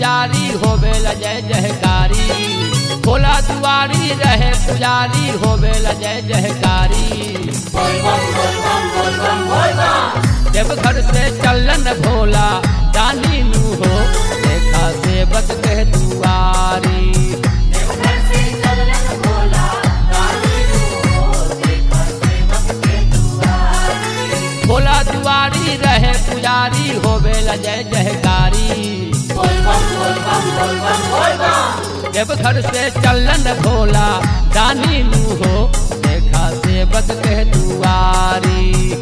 पुजारी होवेला जय जयकारी भोला दुआरी रहे पुजारी होवेला जय जयकारी जब घर से चलन भोला दानी नू हो देखा सेवक के दुआरी भोला दुआरी रहे पुजारी होवेला जय जयकारी जब घर से चलन भोला दानी नू हो देखा सेवक के दुआरी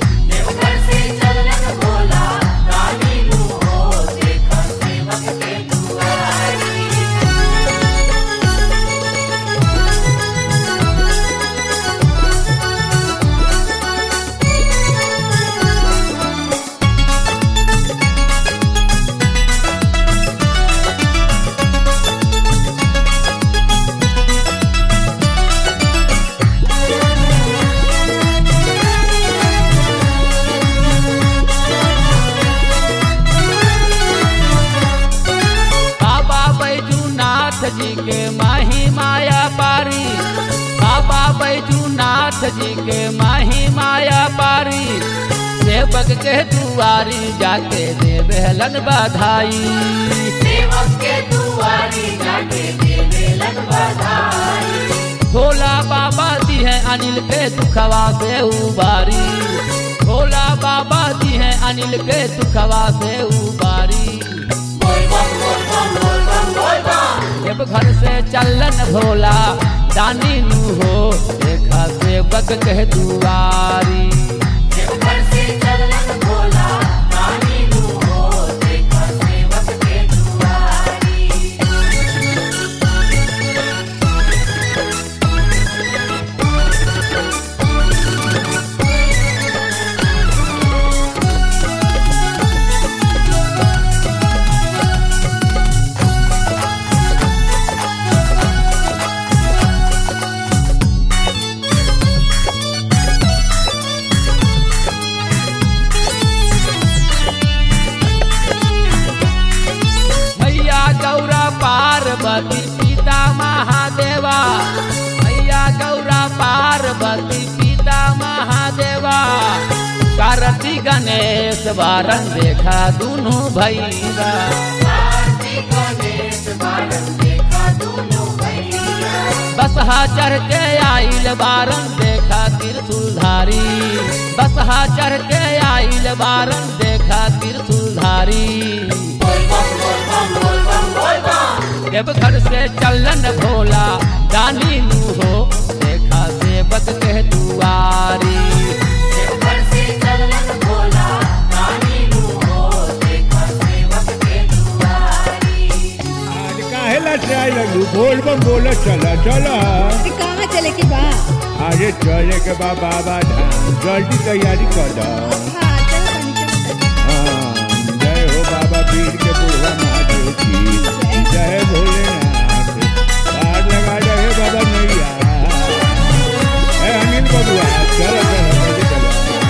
बाबा बैजूनाथ जी के माही माया पारी बाबा बैजूनाथ जी के माही माया पारी सेवक के दुआरी जाके देवेलन बधाई भोला बाबा दी है अनिल के दुखवा से उबारी भोला बाबा दी है अनिल के दुखवा से उबारी जब घर से चलन भोला दानी नू हो देखा सेवक के दुआरी मैया गौरा पार्वती पिता महादेवा मैया गौरा पार्वती पिता महादेवा कारती गणेश बारन देखा दुनू भैया बसहा चढ़ के आइल बारन देखा त्रिशूलधारी बसहा चढ़ के आइल बारन देखा त्रिशूलधारी जब घर से चलन भोला दानी नू हो देखा सेवक के दुआरी आज काहे लटराए लगू बोल बम बोला चला चला अरे कहाँ चले के बा अरे चले के बा बाबा धाम जल्दी तैयारी कर दो हाँ चल बनी चल हाँ, जय हो बाबा पीर के बुढ़वा महादेव की जय भोलेनाथ पार लगा रहे बाबा नैया ए अनिल बबुआ चलो चलो जल्दी चलो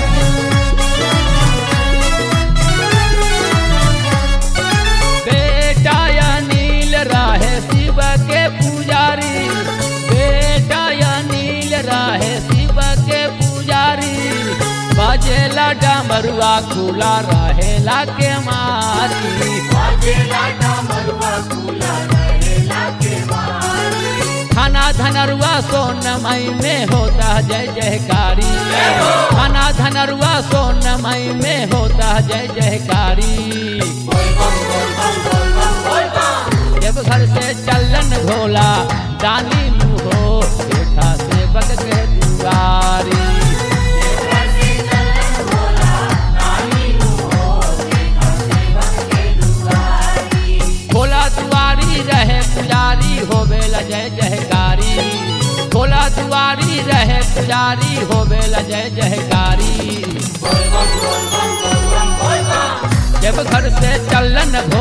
बेटा अनिल राहे शिव के पुजारी बेटा अनिल राहे शिव के पुजारी बजेला डमरुआ खुला रहेला के मारी थाना धनरुआ सोनमई में होता जय जयकारी थाना धनरुआ सोनमई में होता जय जयकारी जब घर से चलन भोला दानी नू हो देखा सेवक के दुआरी भोला दुआरी रहे पुजारी होवेला जय जयकारी भोला दुआरी रहे पुजारी होवेला जय जयकारी जब घर से चलन